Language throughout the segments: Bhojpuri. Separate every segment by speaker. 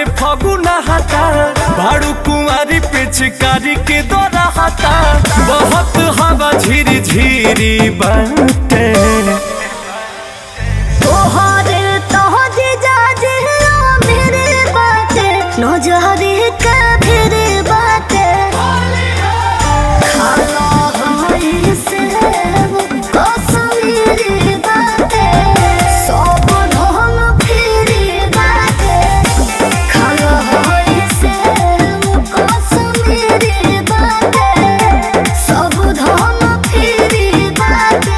Speaker 1: से फगुना हटा भाड़ू कुंवारी पिचकारी के दौरा हटा बहुत हवा झिरी झिरी बनते
Speaker 2: तोहरे तोहरे जाजे मेरे बाटे नजरे का फिरे बाटे खाला हमारी से कश्मीरी बाटे सब ढोल फिरी बाटे खाला हमारी से कश्मीरी बाटे सब ढोल फिरी बाटे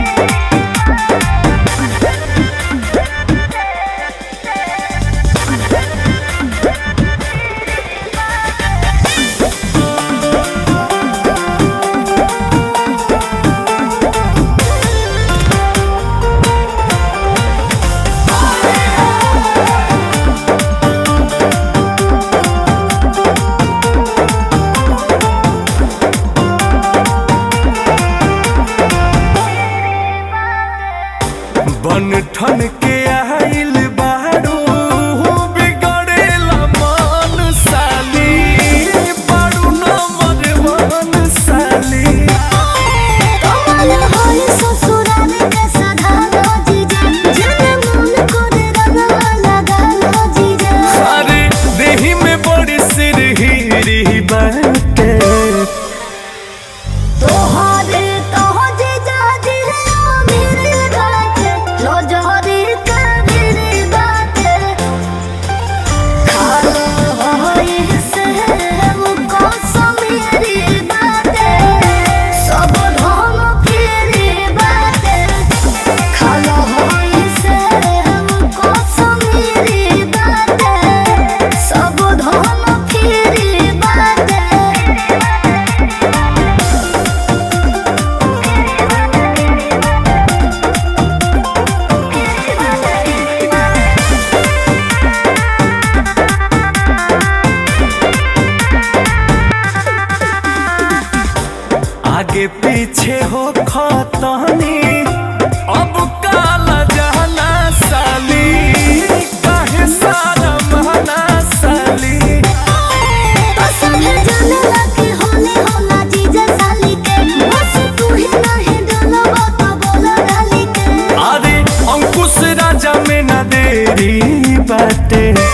Speaker 1: बन ठन के आइल बाड़ू बिगड़ेला मन साली बाड़ू नंबर वन साली
Speaker 2: कमल होई ससुराल के सधालो जीजा जन मन करे रंगवा लगालो जीजा
Speaker 1: अरे देही में बड़ी सिरहिरी बाटे
Speaker 2: तोहरे तोह जीजा दिलो मेरे बाटे लो जोहरी का मेरे बाटे खालो होई से वो कश्मीरी बाटे सब ढोल फिरी बाटे खालो होई से वो कश्मीरी बाटे सब ढोल फिरी बाटे
Speaker 1: आगे पीछे हो खतनी अब काला जाना साली काहे सारा महना साली
Speaker 2: पसंद जानला के होले होला जीजा साली के बस तू ही नहीं डोलबा तो बोला डाली के
Speaker 1: अरे अंकुश राजा में न देरी बाटे